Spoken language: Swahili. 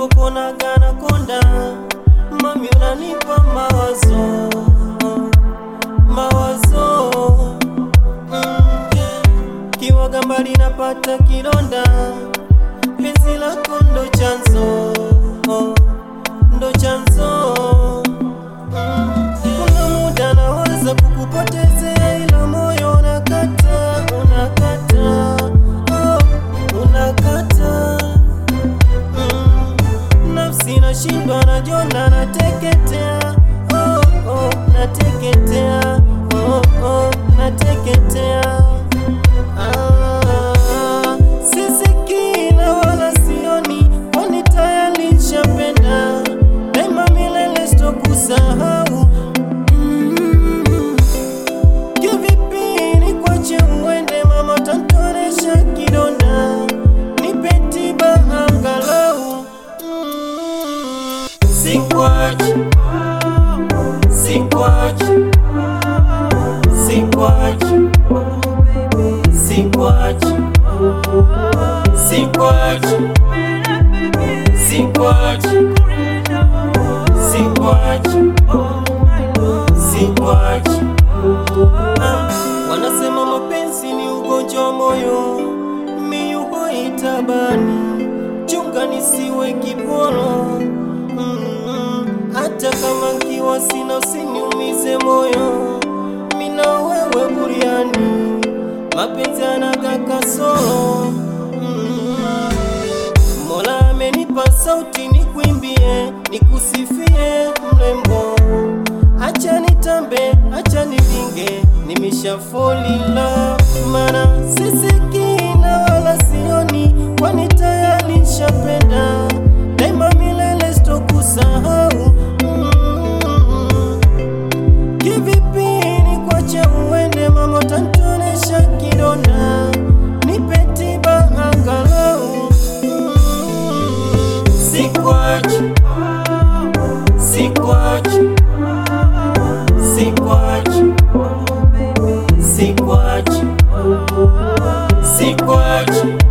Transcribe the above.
nilipokuonaga na konda mami, unanipa mawazo mawazo mm. Kiwaga mbali napata kidonda, penzi lako ndo chanzo ndo chanzo mm. Kuna muda naweza kukupotezea, ila moyo unakata unakata oh, unakata mm. Nafsi nashindwa, najona nateketea oh, oh, nateketea oh, oh, nateketea ah, sisikii na wala sioni, kwani tayari nishapenda daima milele sitokusahau mm. Kivipi nikwache uende mama, tantonesha kidonda, nipe tiba angalau mm. Sikwachi, sikwachi, sikwachi, sikwachi, sikwachi, sikwachi, sikwachi, sikwachi. Ah, Wanasema mapenzi ni ugonjwa wa moyo, miyuko itabani, chunga nisiwe kiporo Mm, hata kama nkiwa sina, usiniumize moyo, mina wewe buriani, mapenzi anaga kasoro Mm, Mola amenipa sauti nikwimbie, nikusifie mrembo, acha nitambe, acha nivinge, nimesha fall in love, mana sisikii na wala sioni, kwani tayari nishapenda, daima milele sitokusahau mm. Kivipi nikwache uende mama, utanitonesha kidonda, nipe tiba angalau mm. Sikwachi, sikwachi, sikwachi, sikwachi, sikwachi